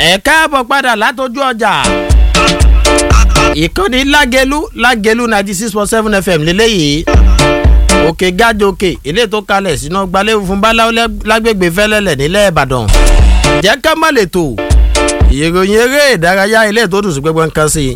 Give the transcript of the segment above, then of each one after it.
ẹ káàbọ̀ padà látọjú ọjà ìkànnì lágẹlú lágẹlú ninety six point seven fm lélẹ́yìí òkè gájò òkè ilé tó kalẹ̀ sínú gbalẹ̀ fún báláwo lágbègbè fẹ́lẹ́lẹ̀ nílẹ̀ ìbàdàn jẹ́ ká má lè tò ìròyìn eré ìdárayá ilé tó dùn sí gbẹgbẹ nǹkan sí i.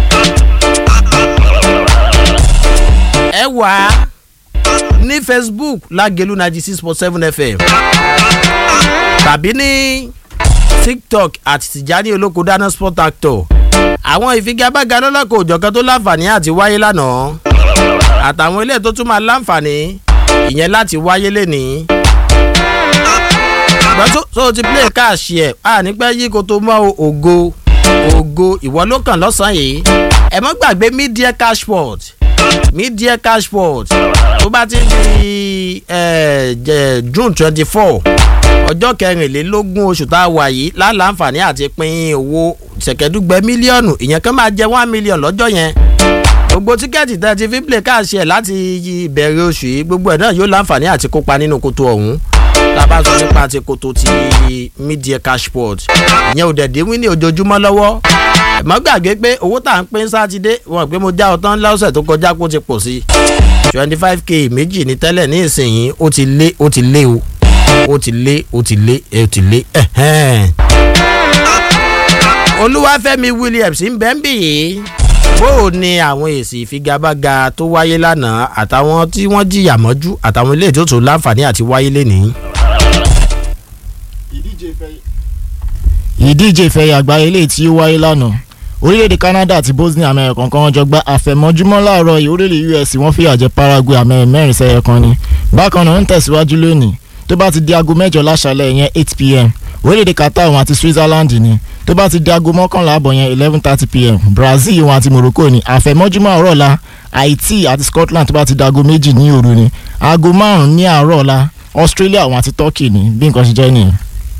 ẹ wà á ní facebook lágẹlú ninety six point seven fm tàbí ní tiktok àti tìjání olóko dáná sport actor àwọn ìfigagbága lọ́lọ́kọ̀ òjọ̀kan tó láǹfààní àti wáyé lánàá àtàwọn ilé tó tún máa láǹfààní ìyẹn láti wáyé lénìí. ṣùgbọ́n tó o ti play káàṣì ẹ̀ a ní pẹ́ yí kó tó mọ́ ògo ògo ìwọ ló kàn lọ́sàn-án yìí ẹ mọ́ gbàgbé media cashport media cashport tó bá ti di june twenty four ọjọ́ kẹrìnlélógún oṣù tá a wà yìí láǹfààní àti pín owó ṣẹ̀kẹ́dúgbẹ́ mílíọ̀nù ìyẹn kan máa jẹ one million lọ́jọ́ yẹn gbogbo tíkẹ́ẹ̀tì tẹ́ ti fi play káàṣì ẹ̀ láti ìbẹ̀rẹ̀ oṣù yìí gbogbo ẹ̀ náà yóò láǹfààní àti kópa nínú koto ọ̀hún tá a bá sọ nípa ti koto ti media cashport ìyẹn ò dẹ̀dẹ̀ wí ní ojoojúmọ́ lọ́wọ́ mọ́ gbàgbé pé owó tá à ń pín sátidé wọn pé mo já ọtán lọ́sẹ̀ tó kọjá kó ti pọ̀ sí twenty five k méjì ní tẹ́lẹ̀ ní ìsinyìí ó ti lé ó ti lé o ó ti lé ó ti lé ó ti lé olúwàfẹ́mi williams ń bẹ́ ń bì yìí bó o ní àwọn èsì ìfigagbága tó wáyé lánàá àtàwọn tí wọ́n jìyà mọ́jú àtàwọn ilé tó tó láǹfààní àti wáyé lénìí. ìdíje ìfẹ̀yà àgbáyé ilé tí ó wáyé lánàá orílẹ̀-èdè canada àti bosnia amẹ́rẹ̀ kan jọ gba àfẹ̀mọ́júmọ́ láàárọ̀ yìí orílẹ̀ us wọ́n fìyà jẹ paraguay amẹ́rẹ̀ mẹ́rin sẹ́yẹ kan ni bákan náà ń tẹ̀síwájú lónìí tó bá ti di aago mẹ́jọ láṣálẹ̀ yẹn eight pm orílẹ̀-èdè qatar wọn àti switzerland ni tó bá ti di aago mọ́kànlá àbọ̀ yẹn eleven thirty pm brazil wọn àti morocco ni àfẹ̀mọ́júmọ́ àárọ̀ la haiti àti scotland tó bá ti di aago méjì ní òru ni aago márùn-ún ní àárọ̀ la australia wọn àti turkey ni bí nǹkan ṣe jẹ́ nìyẹn.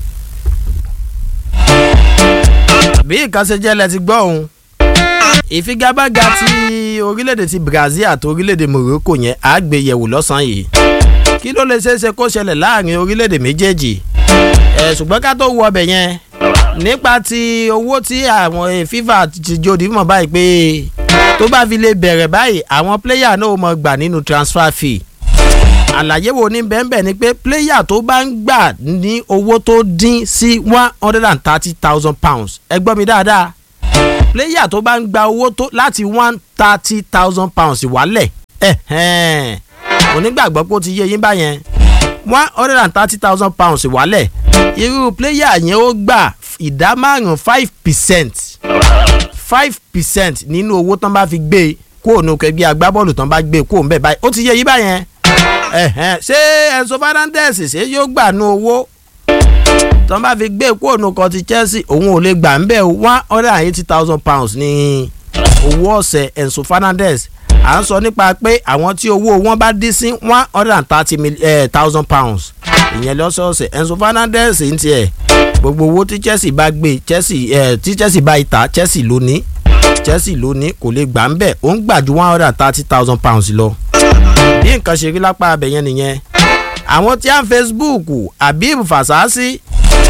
bí nǹkan ṣe jẹ́ lẹ ti gbọ́ òun ìfigagbága ti orílẹ̀-èdè ti brazil àti orílẹ̀-èdè morocco yẹn àgbéyẹ̀wò lọ́sàn-án yìí kí ló lè ṣeé ṣe kó ṣẹlẹ̀ láàrin orílẹ̀-èdè méjèèjì ẹ̀ ṣùgbọ́n ká tó wọ ọbẹ̀ yẹn nípa ti owó tí àwọn fifa ti jòdì mọ̀ báyìí pé tó bá fi lè bẹ̀rẹ̀ báyìí àwọn pléyà náà mọ̀ gbà nínú transfer fee àlàyé wo ní bẹ́ẹ̀nbẹ́ẹ̀ ni pé pléyà tó bá ń gbà ní owó tó dín sí one hundred and thirty thousand pounds ẹ gbọ́ mi dáadáa pléyà tó bá ń gba owó tó láti one thirty thousand pounds wálẹ̀ ẹ̀hẹ́n onígbàgbọ́ pé ó ti yé yín báyẹn one hundred and thirty thousand pounds wálẹ̀ irú pléyà yẹn ó gbà ìdá márùn five percent five percent nínú owó tán bá fi gbé kó ònú kẹgbẹ́ agbábọ́ọ̀lù tán bá gbé kó òun bẹ́ẹ̀ báyìí ó ti yé yín báyẹn ṣé Enzo Fernandez ṣé yóò gbà nú owó tán bá fi gbé kó ònú kan ti Chelsea òun ò lè gbà ń bẹ́ẹ̀ one hundred and eighty thousand pounds ní owó ọ̀sẹ̀ Enzo Fernandez à ń sọ nípa pé àwọn tí owó wọn bá dín sí one hundred and thirty thousand pounds ìyẹn lọ́sọ̀ọ̀sẹ̀ Enzo Fernandez ń tiẹ̀ gbogbo owó tí Chelsea bá gbé Chelsea ẹ̀ tí Chelsea bá ìta Chelsea ló ní Chelsea ló ní kò lè gbà ń bẹ̀ ó ń gbà ju one hundred and thirty thousand pounds lọ. bí nǹkan ṣe rí lápá abẹ yẹn nìyẹn àwọn tí a ń Facebook Habib Fasasi.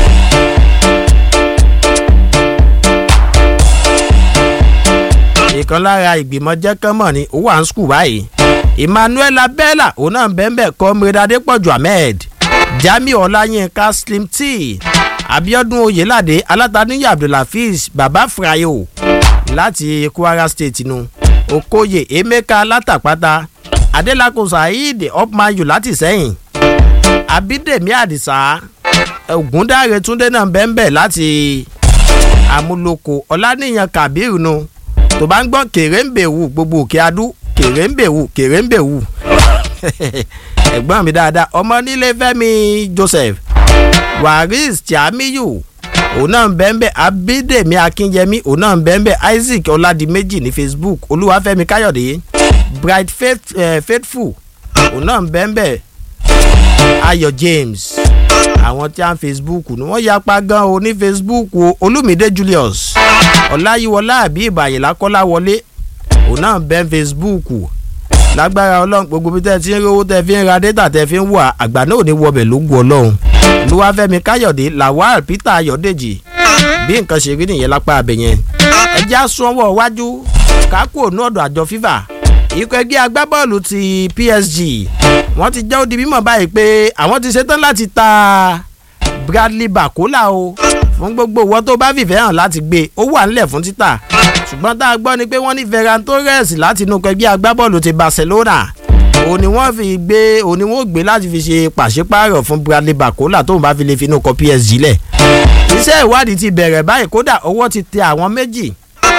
ìkan lára ìgbìmọ̀ jẹ́kánmọ̀ ni ó wà ń skul báyìí Emmanuel Abella òun náà bẹ́ẹ̀ bẹ́ẹ̀ Comrade Adépọ̀jù Ahmed Jamiu Ọláyínká Slim T Abiodun Oyelade Alátàníyà Abdulhafiz Baba Frayo láti Kwara State nu Okoye Emeka Látàpátá Adélakùn Saheed Opmayu láti Sẹ́yìn Abídèmí Àdìsá Ògúndáre Túndé náà bẹ́ẹ̀ láti Amúlòkó Ọláníyàn Kabiru nu tó bá ń gbọ́ kèrèǹbèwù gbogbo òkè adú kèrèǹbèwù kèrèǹbèwù ẹ̀gbọ́n mi dáadáa ọmọ nílé Fẹ́mi Joseph waris tiamiyu òun náà ń bẹ́ẹ̀ abídèmí akínyẹmí òun náà ń bẹ́ẹ̀ isaac ọládìméjì ní facebook olúwàfẹ́mi káyọ̀dé bright faith, uh, faithful òun náà ń bẹ́ẹ̀ ayọ̀ james àwọn tí a ń facebook ni wọ́n yapa gan o ní facebook o olúmídé julius ọláyíwọlá àbí ìbàyìnlá kọ́láwọlé òun náà ń bẹ́ẹ̀ facebook lágbára ọlọ́run gbogbo bí tẹ́ ti ń rówó tẹ́ fi ń ra data tẹ́ fi ń wà àgbà náà ò ní wọbẹ̀ lógún ọlọ́run olúwàfẹ́mi káyọ̀dé lawal peter ayọ̀dèjì bí nǹkan ṣe rí nìyẹn lápá abẹ yẹn ẹjẹ́ àsùnwọ̀n wájú kákò ní ọ̀dọ̀ àjọ fífà ikọ̀ ẹgbẹ́ agbábọ́ọ̀lù ti PSG wọ́n ti jẹ́ ó di mímọ̀ báyìí pé àwọn ti ṣetán láti ta Bradley Bakola o fún gbogbo ìwọ tó bá fìfẹ́ hàn láti gbé ó wà nílẹ̀ fún títà ṣùgbọ́n tá a gbọ́ ni pé wọ́n ní Ferran Torres láti inú ẹgbẹ́ agbábọ́ọ̀lù ti Barcelona òun ni wọ́n fi gbé òun ni wọ́n gbé láti fi ṣe pàṣípààrọ̀ fún Bradley Bakola tóun bá fi lè finú kọ PSG lẹ̀ iṣẹ́ ìwádìí ti bẹ̀rẹ̀ báyìí kódà ọwọ́ ti tẹ àwọn méjì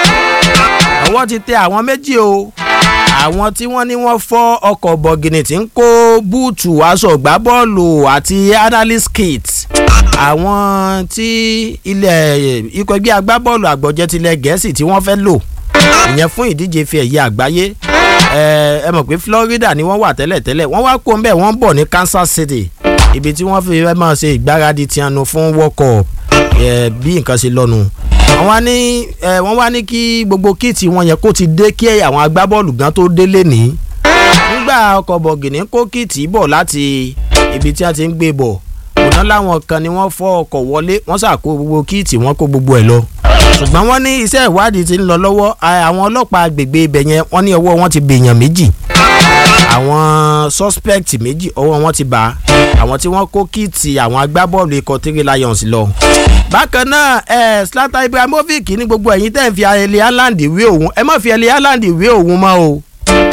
ọwọ́ ti tẹ àwọn méjì o àwọn tí wọ́n ní wọ́n fọ́ ọkọ̀ bọ̀gìnì tí ń kó búùtù aṣọ ìgbábọ́ọ̀lù àti analyst kit àwọn tí ilẹ̀ ikọ̀ ẹgbẹ́ agbábọ́ọ̀lù àgbọ̀jẹ̀ tilẹ̀ gẹ̀ẹ́sì tí wọ́n fẹ́ lò ìyẹn fún ìdíje fi ẹ̀yẹ àgbáyé ẹ mọ̀ pé Florida ni wọ́n wà tẹ́lẹ̀tẹ́lẹ̀ wọ́n wá kó ń bẹ̀ wọ́n ń bọ̀ ní Kansas City ibi tí wọ́n fi fẹ́ máa ṣe ìgbáradì tiẹnu fún World Cup bí nǹkan ṣe lọ́nu wọ́n wá ní wọ́n wá ní kí gbogbo kíìtì wọn yẹn kó ti dé kí àwọn agbábọ́ọ̀lù gan tó délé ní. nígbà ọkọ̀ bọ̀gìnì kó kíìtì bọ̀ láti ibi tí a ti ń gbé bọ̀ òná láwọn kan ni wọ́n fọ́ ọkọ̀ wọlé wọ́n ṣàkó gbogbo kíìtì wọn kó gbogbo ẹ̀ lọ. ṣùgbọ́n wọ́n ní iṣẹ́ ìwádìí ti ń lọ lọ́wọ́ àwọn ọlọ́pàá agbègbè ibẹ̀ yẹn wọ́n ní ọwọ́ wọn ti bèèyàn méjì àwọn suspect méjì ọwọ́ wọn ti bá àwọn tí wọ́n kó kíìtì àwọn agbábọ́ọ̀lù ikọ̀ three lions lọ bákan náà ẹ Zlatan Ibrahimovic ní gbogbo ẹ̀yin tẹ́ ń fi Erling Haaland wé òun ẹ má fi Erling Haaland wé òun mọ́ o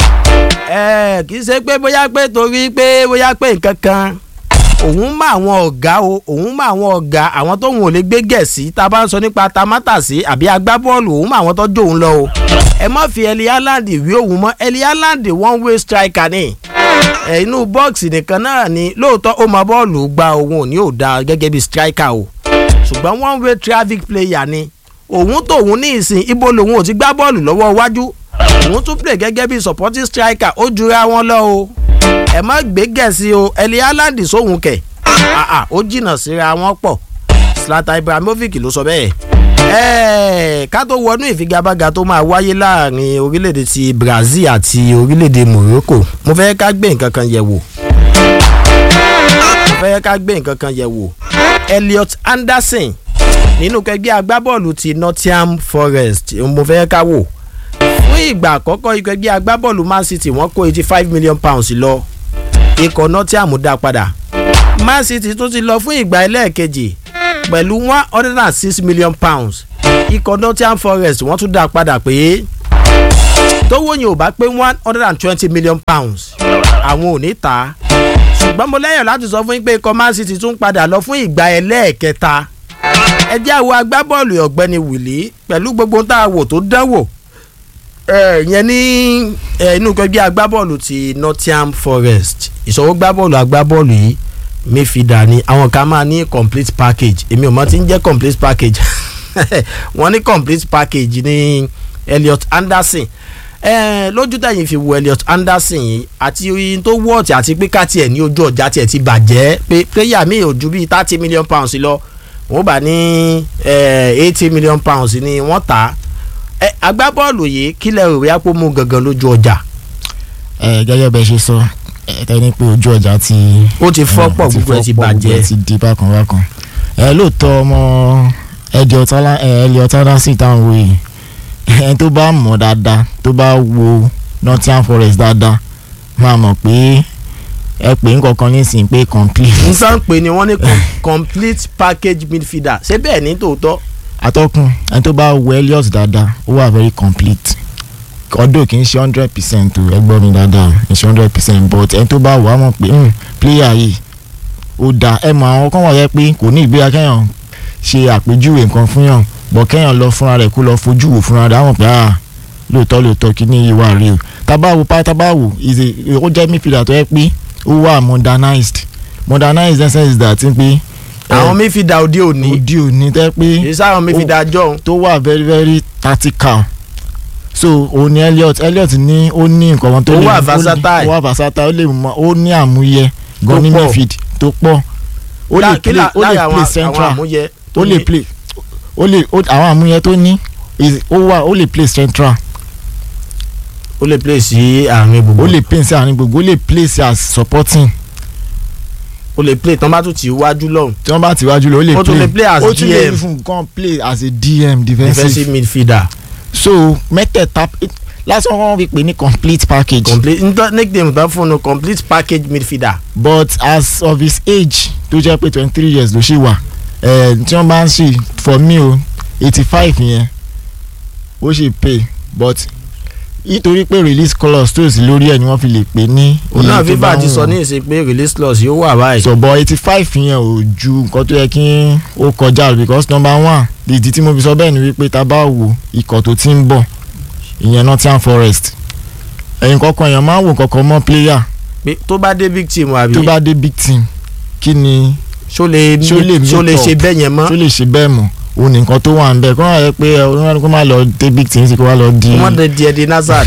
ẹ kì í ṣe pé bóyá pé torí pé bóyá pé nǹkan kan òun mọ àwọn ọ̀gá o òun mọ àwọn ọ̀gá àwọn tóun ò lè gbé gẹ̀ẹ́sì tá a bá ń sọ nípa tamátàsí àbí agbábọ́ọ̀lù òun mọ àwọn tó jó òun lọ o ẹ má fi Erling Haaland wé òun mọ́ Erling Haaland one way striker ni ẹ inú bọ́ọ̀sì nìkan náà ni lóòótọ́ ó mọ bọ́ọ̀lù gba òun ò ní ò dáa gẹ́gẹ́ bí striker o ṣùgbọ́n one way traffic player ni òun tóun ní ìsìn ibo lòun ò ti gbá bọ́ọ̀lù lọ́wọ́ iwájú òun tún play gẹ́gẹ́ bí supporting striker ó jura wọn lọ o ẹ má gbé gẹ̀ẹ́sì o Erling Haaland sóhun kẹ̀ ó jìnnà síra wọn pọ̀ Zlatan Ibrahimovic ló sọ bẹ́ẹ̀ ẹ̀ẹ́ ká tó wọnú ìfigagbága tó máa wáyé láàrin orílẹ̀-èdè ti Brazil àti orílẹ̀-èdè Morocco mo fẹ́ ká gbé nǹkan kan yẹ̀ wò mo fẹ́ ká gbé nǹkan kan yẹ̀ wò Elliot Anderson nínú kẹgbẹ́ agbábọ́ọ̀lù ti Nottingham Forest mo fẹ́ ká wò fún ìgbà àkọ́kọ́ ikọ̀ ẹgbẹ́ agbábọ́ọ̀lù Man City wọ́n kó eighty five million pounds lọ ikọ̀ Nottingham dá padà Man City tún ti lọ fún ìgbà ẹlẹ́ẹ̀kejì pẹ̀lú one hundred and six million pounds ikọ̀ Nottingham Forest wọ́n tún dá padà pé tówó yẹn ò bá pé one hundred and twenty million pounds àwọn ò ní tà á ṣùgbọ́n mo lẹ́yìn láti sọ fún yín pé ikọ̀ Man City tún padà lọ fún ìgbà ẹlẹ́ẹ̀kẹta ẹ jẹ́ àwọ agbábọ́ọ̀lù ọ̀gbẹ́ni Willy pẹ̀lú gbogbo tá a wò tó dánwò yẹn ní inú ẹgbẹ́ agbábọ́ọ̀lù ti Nottingham Forest ìṣòwò gbábọ́ọ̀lù agbábọ́ọ̀lù yìí mífìdá ni àwọn kan máa ní complete package èmi ò mọ̀ tí ń jẹ́ complete package wọ́n ní complete package ní Elliot Anderson eh, lójú tẹ̀yìn fi wo Elliot Anderson yìí àti oyin tó wọ́ọ̀tì àti pé ká tiẹ̀ ní ojú ọjà tiẹ̀ ti bàjẹ́ pé player mi ò ju bíi thirty million pounds lọ wọ́n bá ní eighty million pounds ni wọ́n tà á eh, agbábọ́ọ̀lù yìí kílẹ̀ rò wíyá pé ó mú gangan lójú ọjà. ẹ gẹ́gẹ́ bẹ́ẹ̀ ṣe sọ ẹ tẹ́ni pé ojú ọjà ti. ó ti fọ́ pọ̀ gbogbo ẹ ti bàjẹ́. gbogbo ẹ ti di bákan bákan. ẹ lóòótọ́ ọmọ Elliot Anderson táwọn wò yìí ẹni tó bá mọ̀ dáadáa tó bá wo Nottingham Forest dáadáa máa mọ̀ pé ẹ pè ń kankan nísìnyí pé complete. n sàn pé ni wọ́n ní complete package midfielder ṣé bẹ́ẹ̀ ní tòótọ́. atọ́kùn ẹni tó bá wo Elliot dáadáa ó wà very complete ọdún kì í ṣe hundred percent o ẹ gbọ́ mi dáadáa kì í ṣe hundred percent but ẹni tó bá wò á mọ̀ pé player yìí ó dáa ẹ mọ àwọn kan wà yẹ pé kò ní ìgbéra kẹ́yàn ṣe àpèjúwe nǹkan fún yàn bọ̀ kẹ́yàn lọ fúnra rẹ̀ kó lọ fojú wò fúnra rẹ̀ àwọn pé ah lóòótọ́ lóòótọ́ kí ní yìí wà rí o tábàwò pa tábàwò ó jẹ́ midfielder tó yẹ pé ó wà modernized modernized in sense that pé. àwọn midfielder òde òní òde òní tẹ́ pé. ìṣe àwọn midfielder jọ̀hún. tó wà very very tactical so òun ni Elliot Elliot ní ó ní nǹkan kan tó Ó lè wà versatile. ó wà versatile ó lè mọ ó ní àmúyẹ gan ní pọ̀. midfield tó pọ̀ ó lè Lá- kí play là- ó lè lára àwọn- play àwọn central àmúyẹ tó ó lè ní- play ó lè ó- àwọn àmúyẹ tó ní is- ó wà ó lè play central ó lè play sí àárín gbogbo ó lè play sí àárín gbogbo ó lè play sí as supporting ó lè play tán bá tún ti wájú lọ́hùn tí wọ́n bá ti wájú lọ ó lè Ó tún lè play as ó tún lè DM. fún nǹkan play as a DM defensive defensive midfielder so mẹ́tẹ̀ẹ̀ta lásán wọ́n fi pè ní complete package complete nítorí nickname tán fún un complete package midfielder but as of his age tó jẹ́ pé twenty three years ló ṣì wà eh, tí wọ́n bá ń ṣe for me o eighty five yẹn ó ṣì pay but nítorí pé release clause tó sí lórí ẹ̀ ni wọ́n fi lè pè ní òun náà iye tó fífà bá ti wù sọ wọ́n. ní ìsìn pé release clause yóò wà báyìí so but eighty five yẹn ò ju nǹkan tó yẹ kí ó kọjá because number one ìdí tí mo fi sọ bẹ́ẹ̀ ni wípé tá a bá wo ikọ̀ tó ti ń bọ̀ ìyẹn Nottingham Forest ẹ̀yìn kọ̀ọ̀kan èèyàn máa ń wò kọ̀ọ̀kan mọ́ player pé tó bá dé big team àbí tó bá dé big team kí ni ṣó lè ṣó lè ṣó lè meet ṣe up? bẹ́ẹ̀ yẹn mọ́ tó lè ṣe bẹ́ẹ̀ mọ̀ òun ní nǹkan tó wà ń bẹ̀ kó má yẹ pé ọlọ́run kó má lọ dé big team sí kó wá lọ di wọ́n dé di ẹ̀dín nazard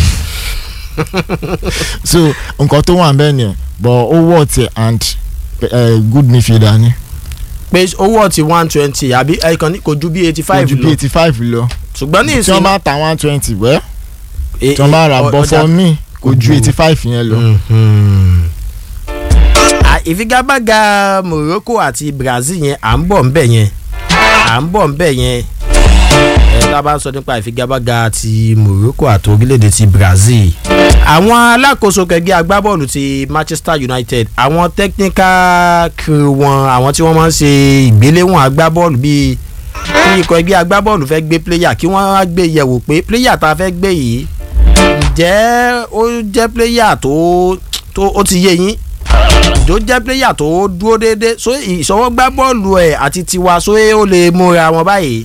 so nǹkan tó wà ń bẹ̀ nìyẹn but ó wọ̀ tẹ̀ and uh, good midfielder ni pé owó ọtí one twenty àbí ẹ̀kan ní kò ju bí eighty kò five ju bí lọ eighty five lọ ṣùgbọ́n ní tí ìsìn wọ́n bá ta one twenty wẹ́ e- tí wọ́n bá ra ọ- bọ́ ọjà- for me kò ju Ojú. eighty five yẹn lọ. Mhm. À, ìfigagbága Morocco àti Brazil yẹn à ń bọ̀ ńbẹ̀ yẹn à ń bọ̀ ńbẹ̀ yẹn ẹ tá a bá ń sọ nípa ìfigagbága ti Morocco àti orílẹ̀-èdè ti Brazil àwọn alákòóso kẹgbẹ́ agbábọ́ọ̀lù ti Manchester United àwọn technical crew wọn àwọn tí wọ́n máa ń ṣe ìgbéléwọ̀n agbábọ́ọ̀lù bíi kí ikọ̀ ẹgbẹ́ agbábọ́ọ̀lù fẹ́ gbé player kí wọ́n á gbé yẹ̀wò pé player tá a fẹ́ gbé yìí ǹjẹ́ ó jẹ́ player tó tó ó ti yé yín ìjó jẹ́ player tó dúró déédéé so ìṣọwọ́ gbá bọ́ọ̀lù ẹ̀ àti tiwa so ó lè múra wọn báyìí.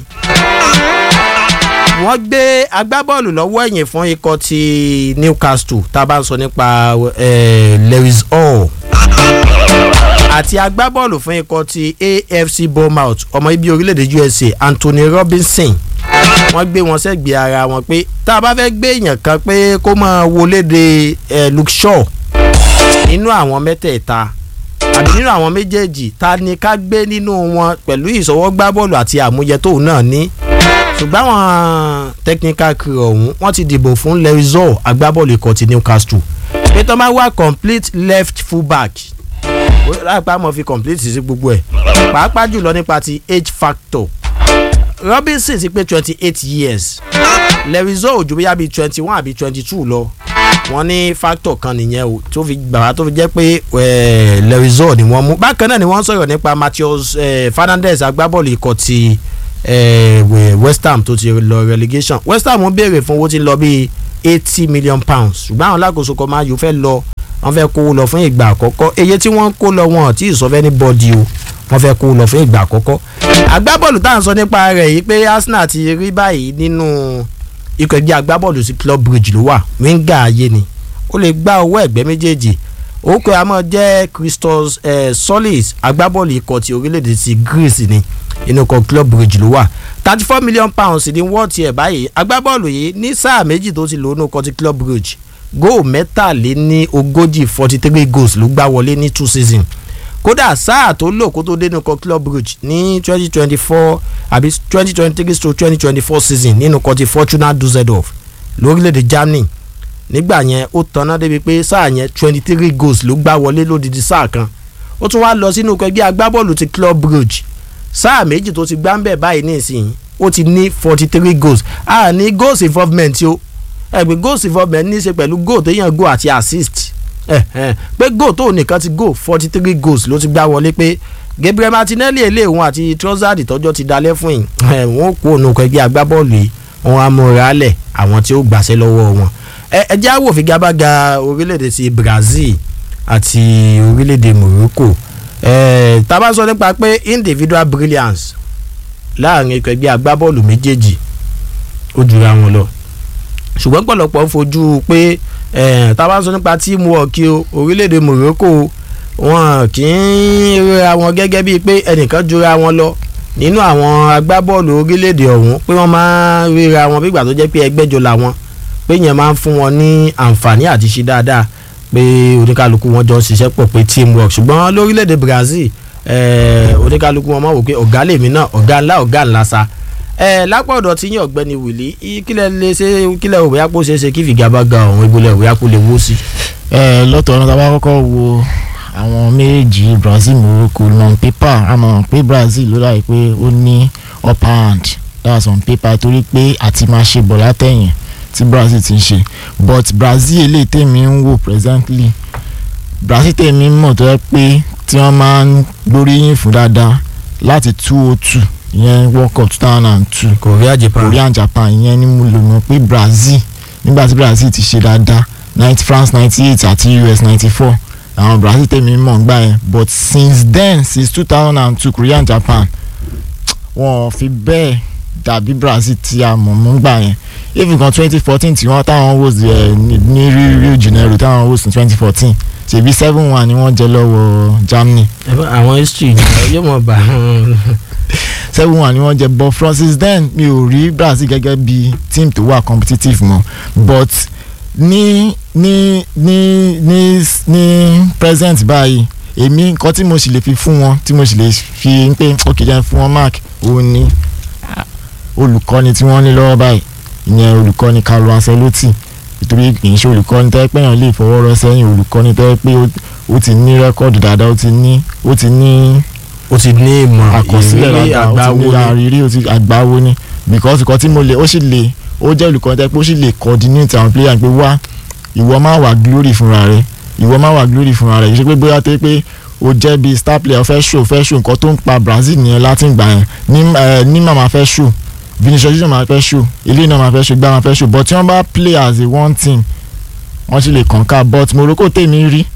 wọ́n gbé agbábọ́ọ̀lù lọ́wọ́ ẹ̀yìn fún ikọ̀ ti Newcastle tá a bá ń sọ nípa eh, Lewis Hall àti agbábọ́ọ̀lù fún ikọ̀ ti AFC Bournemouth ọmọ ibi orílẹ̀-èdè USA Anthony Robinson wọ́n gbé wọn sẹ́gbẹ̀ẹ́ ara wọn pé tá a bá fẹ́ gbé èèyàn kan pé kó máa wọlé de eh, Luke Shaw nínú àwọn mẹ́tẹ̀ẹ̀ta àbí nínú àwọn méjèèjì ta ni ká gbé nínú wọn pẹ̀lú ìṣọwọ́gbá bọ́ọ̀lù àti àmúyẹ tóun náà ní ṣùgbọ́n àwọn technical crew ọ̀hún wọ́n ti dìbò fún Lewis-Hall agbábọ́ọ̀lù ikọ̀ ti Newcastle pé tó máa wá complete left fullback láìpẹ́ àmọ́ fi complete sí gbogbo ẹ̀ pàápàá jùlọ nípa ti age factor Robinson ti pé twenty eight years Lewis-Hall ju bóyá bíi twenty one àbí twenty two lọ wọ́n ní factor kan nìyẹn o tó fi gbàgbà tó fi jẹ́ pé eh, Lewis-Hall ni wọ́n mú bákan náà ni wọ́n sọ̀rọ̀ nípa Matheus eh, Fernandes agbábọ́ọ̀lù ikọ̀ ti eh, we- West Ham tó ti lọ relegation West Ham ń béèrè fún owó tí ń lọ bíi eighty million pounds ṣùgbọ́n àwọn alákòóso kan máa yóò fẹ́ lọ wọ́n fẹ́ kó lọ fún ìgbà àkọ́kọ́ iye tí wọ́n kó lọ wọn tí ìsọfẹ́ ní bọ́ọ̀dì o wọ́n fẹ́ kó lọ fún ìgbà àkọ́kọ́ agbábọ́ọ̀lù tá à ń sọ nípa rẹ̀ yìí pé Arsenal ti rí báyìí nínú ikọ̀ ẹgbẹ́ agbábọ́ọ̀lù sí Club Bridge ló wà wíńgà ayé ni ó lè gbá owó ẹ̀gbẹ́ méjèèjì orúkọ ẹ̀ àmọ́ jẹ́ Christos eh, Solis agbábọ́ọ̀lù ikọ̀ ti orílẹ̀-èdè ti Greece ni inú ikọ̀ Club Bridge ló wà thirty four million pounds ní wọ́ọ̀tì ẹ̀ báyìí agbábọ́ọ̀lù yìí ní sáà méjì tó ti lò nínú ikọ̀ ti Club Bridge góò mẹ́tàléní ogójì forty three goals ló gbá wọlé ní two season kódà sáà tó lò kó tó dénú ikọ̀ Club Bridge ní twenty twenty four àbí twenty twenty three to twenty twenty four season nínú ikọ̀ ti Fortuna Düsseldorf lórílẹ̀‐èdè Germany nígbà yẹn ó tanná débi pé sáà yẹn twenty three goals ló gbá wọlé lódidi sáà kan ó tún wá lọ sínú ẹgbẹ́ agbábọ́ọ̀lù ti Club Brugge sáà méjì tó ti gbá ń bẹ̀ báyìí nísìnyí ó ti ní forty three goals a ní goals involvement o ẹgbẹ́ goals involvement ní í ṣe pẹ̀lú goal téèyàn goal àti assist ẹ ẹ pé goal tó nìkan ti goal forty three goals ló ti gbá wọlé pé Gabriel Martinelli eléhùn àti Trossard tọ́jọ́ ti dalẹ̀ fún yìí ẹ wọ́n kó ònà ẹgbẹ́ agbábọ́ọ̀lù yìí wọ́n á múra lẹ̀ àwọn tí ó gbàṣẹ́ lọ́wọ́ wọn ẹ ẹ jẹ́ àwò figagbága orílẹ̀-èdè ti Brazil àti orílẹ̀-èdè Morocco ẹ tá bá sọ nípa pé individual brilliance láàrin ikọ̀ ẹgbẹ́ agbábọ́ọ̀lù méjèèjì ó jura wọn lọ ṣùgbọ́n pọ̀lọpọ̀ ń fojú pé ẹ tá bá sọ nípa teamwork o orílẹ̀-èdè Morocco wọn kì í ríra wọn gẹ́gẹ́ bíi pé ẹnìkan jura wọn lọ nínú àwọn agbábọ́ọ̀lù orílẹ̀-èdè ọ̀hún pé wọ́n máa ń ríra wọn bí ìgbà tó jẹ́ pé ẹgbẹ́jọ làwọn pé yẹn máa ń fún wọn ní àǹfààní àti ṣe dáadáa pé oníkálukú wọn jọ ń ṣiṣẹ́ pọ̀ pé teamwork ṣùgbọ́n lórílẹ̀‐èdè Brazil eh, oníkálukú wọn máa wò pé ọ̀gá lèmi náà ọ̀gá ńlá ọ̀gá ńlá sa eh, lápá ọ̀dọ̀ tí yín ọ̀gbẹ́ni Wìlí í- kílẹ̀ lè ṣe kílẹ̀ òwe àpò ṣe é ṣe kí fìgá bá ga ọ̀hún ìbúlẹ̀ òwe àpò lè wó sí. ẹ lọ́tọ̀ ọ̀nà tá a bá kọ́kọ́ wo àwọn méjì Brazil Morocco on paper a mọ̀ pé Brazil ló láì pé ó ní upper hand that's on paper torí pé àti máa ṣe bọ̀ látẹ̀yìn tí Brazil ti ń ṣe but Brazil eléyìí tèmi ń wò presently Brazil tèmi mọ̀ tó yẹ pé tí wọ́n máa ń gbóríyìn fún dáadáa láti two oh two ìyẹn World Cup two thousand and two Korea Japan Korea and Japan ìyẹn ni mo lò mọ̀ pé Brazil nígbà tí Brazil ti ṣe dáadáa ninety France ninety eight àti US ninety four àwọn Brazil tèmi mọ̀ ń gbà yẹn but since then since two thousand and two Korea and Japan wọn ò fi bẹ́ẹ̀ dàbí Brazil tí a mọ̀ mọ́ ń gbà yẹn even kan twenty fourteen tí wọ́n táwọn host ẹ̀ ní Rio de Janeiro táwọn host ní twenty fourteen ṣèbí seven one ni wọ́n jẹ lọ́wọ́ Germany Ẹ bá- àwọn history yóò mọ̀ bá seven one ni wọ́n jẹ but francis then mi ò rí Brazil gẹ́gẹ́ bí team tó wà competitive mọ́ but ní ní ní ní ní present báyìí èmi nǹkan tí mo sì lè fi fún wọn tí mo sì lè fi ń pé ok jẹ́ fún wọn mark òun ni ah, olùkọ́ni tí wọ́n ní lọ́wọ́ báyìí ìyẹn olùkọ́ni Carlo Ancelotti nítorí kì í ṣe olùkọ́ni tẹ́ pé èèyàn lè fọwọ́ rọ́ sẹ́yìn olùkọ́ni tẹ́ pé ó- ó ti ní rẹ́kọ́ọ̀dù dáadáa ó ti ní ó ti ní ó ti ní ìmọ̀ àkọsílẹ̀ ìrírí dáadáa ó ti àgbáwo ní ni àrírí ó ti àgbáwo ni because nǹkan tí mo lè ó sì lè ó jẹ́ olùkọ́ tẹ́ pé ó sì lè coordinate àwọn player pé wá ìwọ má wà glory fúnra rẹ ìwọ má wà glory fúnra rẹ kì í ṣe pé bóyá tó pé o jẹ́ bí star player fẹ́ show fẹ́ show nǹkan tó ń pa Brazil nìyẹn láti ìgbà yẹn ní ẹ ní màmá fẹ́ show Vinicius Junior máa fẹ́ show eléyìí náà máa fẹ́ show gbá máa fẹ́ show but tí wọ́n bá play as a one team wọ́n sì lè kànká but Morocco tèmi rí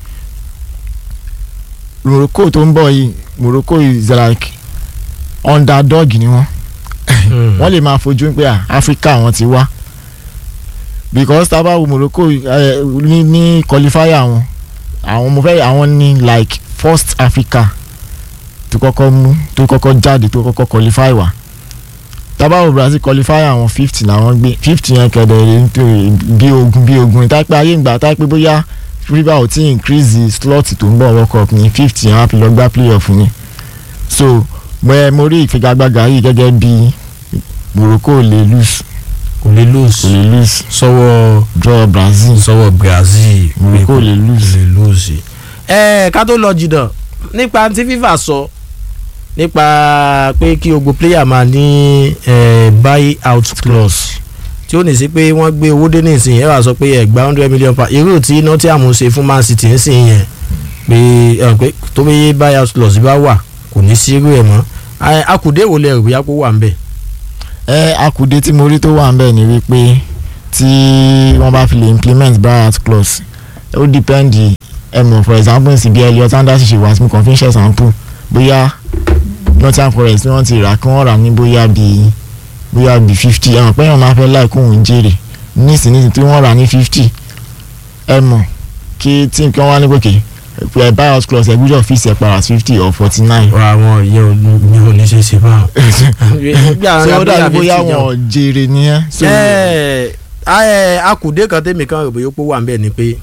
Morocco tó ń bọ̀ yìí Morocco is like underdog ni wọ́n Mm. wọ́n lè máa fojú pé à Africa wọ́n ti wá because tábà wo Morocco eh, ní ní qualifier wọn àwọn mo fẹ́ àwọn ní like first Africa tó kọ́kọ́ mú tó kọ́kọ́ jáde tó kọ́kọ́ qualify wá tábà wo Brazil qualifier àwọn fifty làwọn gbé fifty yẹn kẹ̀dẹ̀ rẹ̀ nítorí bí ogun bí ogun tápẹ́ ayé ìgbà tápẹ́ bóyá river ò tí increase the slot tó ń bọ̀ World Cup ní fifty yẹn á fi lọ gbá playoff ni so mo ẹ mo rí ìfigagbága yìí gẹ́gẹ́ bí Morocco ò lè lose kò lè kò lose lè lose sọ́wọ́ draw Brazil sọ́wọ́ Brazil Morocco ò lè kò lose. lè lose. ẹ ká tó lọ jìnnà nípa tí FIFA sọ nípa pé kí gbogbo player máa ní eh, buy out clause tí ó ní sí pé wọ́n gbé owó dé nísìnyí ẹ wá sọ pé ẹgbàá hundred million pound irú tí Nottingham ṣe fún Man City ń sìn yẹn pé ẹ pé tó bí buy out clause bá wà kò ní sí irú ẹ̀ mọ́ Ẹ, akùdé wo lẹ rò bóyá kó wà ń bẹ̀. ẹ akùdé tí mo rí tó wà ń bẹ̀ ni wípé tí wọ́n bá fi lè implement buyout clause ó depend ẹ mọ̀ for example nsì bí Elliot Anderson ṣe wá sí mi kàn fi ń ṣe sample bóyá Nottingham Forest wọ́n ti rà kí wọ́n rà ní bóyá bíi bóyá bíi fifty ẹ mọ̀ pé èèyàn máa fẹ́ láì kóhun jèrè nísìnyí tí wọ́n rà ní fifty ẹ mọ̀ kí tí kí wọ́n wá ní gòkè ẹ buyout clause ẹ gbúdọ̀ fi ṣe para fifty or forty nine àwọn ìyẹn ò ní ò ní ṣe é ṣe báwọn. so ó dàbí bóyá wọn ò jèrè nìyẹn. so ẹ ẹ akùdé kan tèmi kan rò bóyá ó wà ń bẹ̀ ni pé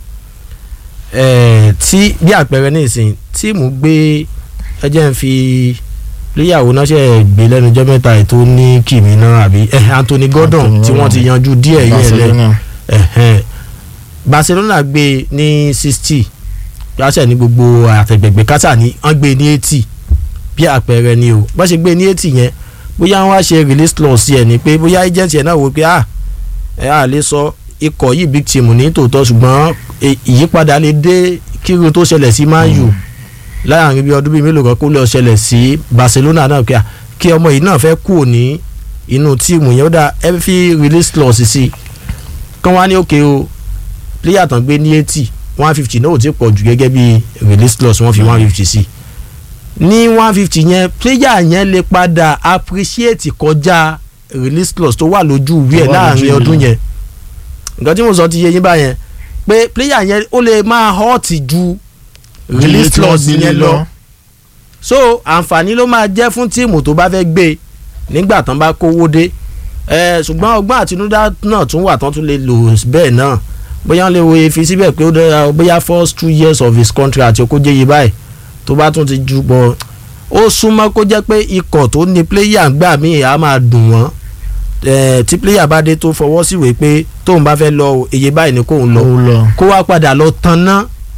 ẹ tí bí àpẹẹrẹ nísìnyí tíìmù gbé ẹjẹ ń fi léyàwó náà ṣe gbé lẹ́nu ọjọ́ mẹ́ta ẹ̀ tó ní kìmí náà àbí ẹ Anthony Gordon Anthony tí wọ́n ti Gordon. yanjú díẹ̀ yẹn lẹ́ Barcelona ẹ̀hẹ́n. Barcelona gbé ní sixty yàtọ̀ ní gbogbo àtẹ̀gbẹ̀gbẹ̀ kátà ní wọ́n gbé ní eighty bí àpẹẹrẹ ni o bá ṣe gbé ní eighty yẹn bóyá wọ́n á ṣe release clause yẹn ni pé bóyá agent yẹn náà wò pé ah ẹ à lè sọ ikọ̀ yìí big team ní tòótọ́ ṣùgbọ́n ì- ìyípadà lè dé kírun tó ṣẹlẹ̀ sí Man U láàrin bí ọdún bíi mélòó kan kó lọ ṣẹlẹ̀ sí Barcelona náà kí a- kí ọmọ yìí náà fẹ́ kú ní inú tíìmù yẹn ó dá ẹ fi release clause sí i kán wá ní òkè o player tán gbé ní eighty one fifty náà ò ti pọ̀ jù gẹ́gẹ́ bí release clause wọ́n fi one fifty sí ní one fifty yẹn player yẹn lè padà appreciate kọjá release clause tó wà lójú ìwé ẹ̀ Tó wà láàrin lójú ọdún ìwé. yẹn nǹkan tí mo sọ ti yé yín báyẹn pé player yẹn ó lè máa hurt ju release tí wọ́n clause gbélé yẹn lọ so àǹfààní ló máa jẹ́ fún tíìmù tó bá fẹ́ gbé nígbà tán bá kówó dé ẹ ṣùgbọ́n ọgbọ́n àtinúdá náà tún wà tán tún lè lò bẹ́ẹ̀ náà bóyá wọ́n lè wo efi síbẹ̀ pé ó dára bóyá first two years of his contract kó jẹ́ yìí báyìí tó bá tún ti ju bọ̀ ó súnmọ́ kó jẹ́ pé ikọ̀ tó ní pléyà gbà míì á máa dùn wọ́n ẹ tí pléyà bá dé tó fọwọ́ síwèé pé tóun bá fẹ́ lọ iye báyìí ni kóun lọ ó lọ kó wá padà lọ tanná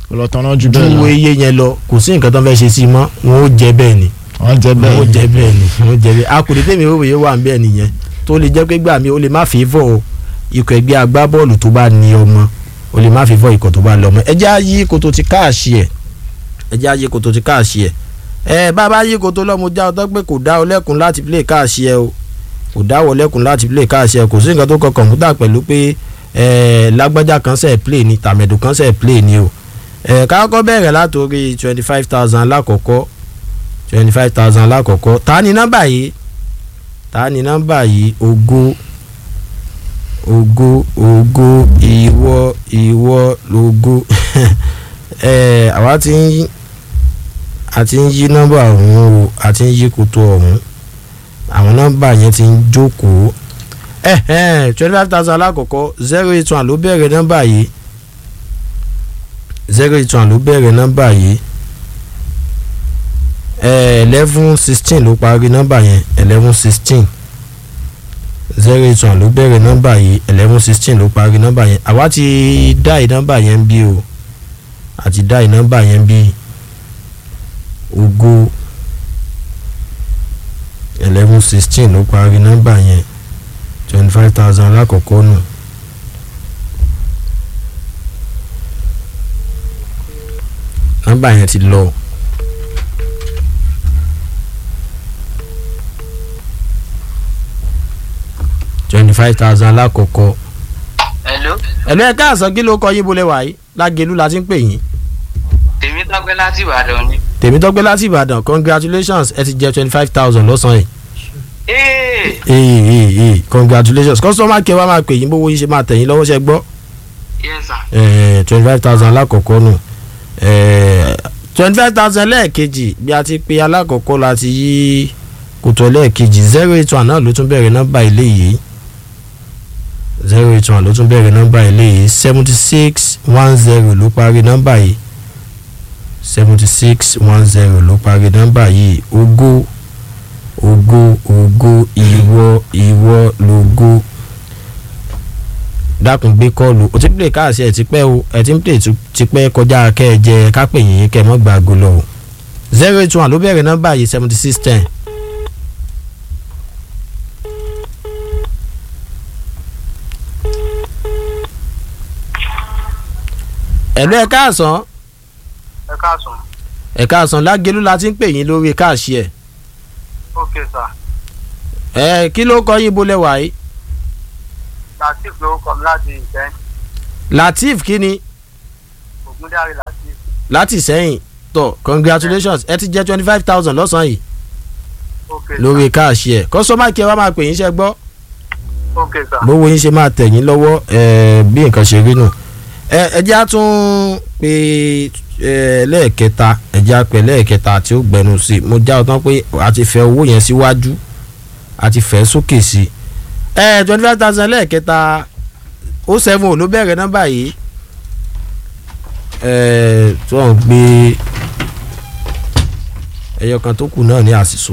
ọlọ́tọ̀nà ju bẹ́ẹ̀ ju lọ iye yẹn lọ kò sí nǹkan tó ń fẹ́ ṣe sí i mọ́ wọn ó jẹ bẹ́ẹ̀ ni wọ́n jẹ́ wọn ó bẹ́ẹ̀ jẹ bẹ́ẹ̀ ni wọn ó jẹ bẹ́ẹ̀ akùnrin tèmi ò wòye wà ń bẹ́ẹ̀ nìyẹn tó lè jẹ́ pé gbà mí ó lè má fi fọ́ ikọ̀ ẹgbẹ́ agbábọ́ọ̀lù tó bá ní ọmọ ó lè má fi fọ́ ikọ̀ tó bá lọ́mọ ẹ jẹ́ àyí koto ti káàṣì ẹ̀ ẹ jẹ́ àyí koto ti káàṣì ẹ̀ ẹ bàbá yí koto lọ́mọ já ọ tó pé kò dá ọ lẹ́kùn láti play káàṣì ẹ o kò dá ọ lẹ́kùn láti play káàṣì ẹ kò sí nǹkan tó kọ kọ̀ǹpútà pẹ̀lú pé ẹ lágbájá kan sẹ̀ play ni tàmẹ̀dù kan sẹ̀ play ni o ẹ kákọ́ bẹ̀rẹ̀ látòrí twenty five thousand lákọ̀ọ́kọ́ twenty five thousand lákọ̀ọ́kọ́ ta ni nọ́mbà yìí ta ni nọ́mbà yìí ògo ògo ògo ìwọ ìwọ lògo ẹ àwa ti ń yí a ti ń yí nọ́mbà ọ̀hún o a ti ń yí koto ọ̀hún àwọn nọ́mbà yẹn ti ń jókòó ẹ ẹ twenty five thousand alákọ̀ọ́kọ́ zero eight one ló bẹ̀rẹ̀ nọ́mbà yìí zero eight one ló bẹ̀rẹ̀ nọ́mbà yìí eleven sixteen ló parí nọ́mbà yẹn eleven sixteen zero eight one ló bẹ̀rẹ̀ nọ́mbà yìí eleven sixteen ló parí nọ́mbà yẹn àwa ti dá ì nọ́mbà yẹn bí o àti dá ì nọ́mbà yẹn bí ògo eleven sixteen ló parí nọ́mbà yẹn twenty five thousand alákọ̀ọ́kọ́ nù. nọ́mbà yẹn ti lọ. twenty five thousand alákọ̀ọ́kọ́. Hello, ẹ̀lú ẹ̀ka àsán kí ló kọ yín bolẹ̀ wáyé lágẹ̀lú la ti ń pè yín. tèmi tọ́pẹ́ láti Ìbàdàn ni. tèmítọ́gbẹ́ láti ìbàdàn congratulations ẹ ti jẹ twenty five thousand lọ́sàn-án Ee, yìí. ee ee ee congratulations customer care wa máa pè yín bówó yín ṣe máa tẹ̀ yín lọ́wọ́ ṣe gbọ́. yes sir. twenty five thousand alákọ̀ọ́kọ́ nù twenty five thousand lẹ́ẹ̀kejì bí a ti pe alákọ̀ọ́kọ́ la ti yí kòtò lẹ́ẹ̀kejì zero eight one náà ló tún bẹ̀rẹ̀ nọ́mbà ilé yìí zero eight one ló tún bẹ̀rẹ̀ nọ́mbà ilé yìí seventy six one zero ló parí nọ́mbà yìí seventy six one zero ló parí nọ́mbà yìí ògo ògo ògo ìwọ ìwọ lògo dákun gbé kọ́ọ̀lù o ti ń play káàsì ẹ̀ ti pẹ́ o ẹ̀ ti ń play tu- ti pẹ́ kọjá kẹ́ ẹ jẹ kápẹ́ yìí kẹ́ ẹ mọ́ gba ago lọ o zero eight one ló bẹ̀rẹ̀ nọ́mbà yìí seventy six ten. ẹ̀lú ẹ̀ káàsán ẹ káàsán. ẹ̀ káàsán lágẹ̀lú la ti ń pè yín lórí káàsì ẹ̀ ok sir. ẹ̀ kí ló kọ́ yín bolẹ̀ wáyé latif lórúkọ mi láti ìfẹ́ latif kí ni ògúndàrí latif. láti sẹ́yìn tọ̀ congratulations ẹ ti jẹ́ twenty five thousand lọ́sàn-án yìí ok sir. lórí káàṣì ẹ̀ kọ́sọ́mà kí ẹ wá máa pè yín ṣe gbọ́ ok sir. bówó yín ṣe máa tẹ̀ yín lọ́wọ́ ẹ̀, bí nǹkan ṣe rí nù ẹ ẹ jẹ́ á tún pé ẹ, lẹ́ẹ̀kẹta ẹ jẹ́ á pè lẹ́ẹ̀kẹta tí ó gbẹnu sí i mo já ọ tán pé a ti fẹ́ owó yẹn síwájú a ti fẹ́ sókè sí i ẹ twenty five thousand lẹ́ẹ̀kẹta ó seven ò ló bẹ̀rẹ̀ nọ́mbà yìí ẹ tó ń gbé ẹyọ kan tó kù náà ní àṣìṣò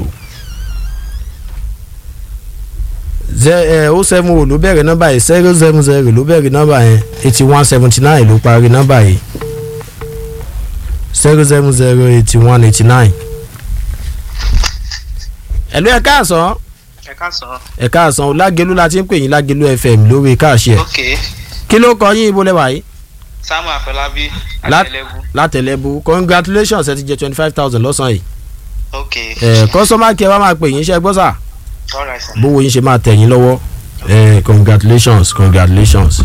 o seven o ló bẹ̀rẹ̀ nọ́mbà yìí zero seven zero ló bẹ̀rẹ̀ nọ́mbà yẹn eighty one seventy nine ló parí nọ́mbà yìí zero seven zero eighty one eighty nine. ẹ̀lú ẹ̀ káàsán ẹ káàsán. ẹ̀ káàsán lágẹ̀lú la ti ń pè yín lágẹ̀lú fm lórí káàṣì ẹ̀ ok kí ló kọ yín ibo lẹ́wà yìí samuel afọlábí Lá- àtẹlẹgùn. látẹ̀lẹ́bù congratulations ẹ ti jẹ twenty five thousand lọ́sàn-án yìí ok ẹ̀ kọ́sọ́mà kí ẹ wá máa pè yín ṣe gbọ́ sà alright sir. bówó yín ṣe máa tẹ̀ yín lọ́wọ́ ẹ̀ congratulations congratulations.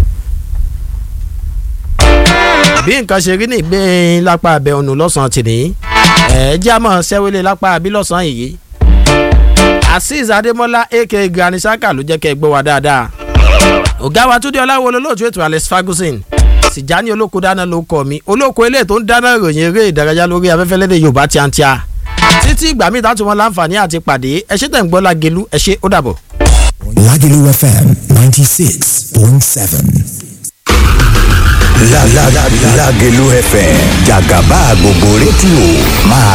bí nǹkan ṣe rí ní ìgbín lápá abẹ ọ̀nù lọ́sàn-án tì ní ẹ̀ jẹ́ àmọ́ sẹ́wélé lápá abí lọ́sàn-án yìí azeez adémọlá aka granny saka ló jẹ́ kẹ́ ẹ gbọ́ wa dáadáa ọ̀gá wa túndé ọláwo olóòtú ètò alex ferguson tìjání olóko dáná ló kọ mi olóko eléyìí tó ń dáná ìròyìn eré ìdárayá lórí afẹ́fẹ́ lédè yorùbá tíátíá títí ìgbà míì tá tún wọn láǹfààní àti pàdé ẹ ṣé tẹ̀ ń gbọ́ lágelu ẹ ṣé ó dàbọ̀. Lagelu FM 96.7. La la la Lagelu FM Jagaba gbogbo rédíò máa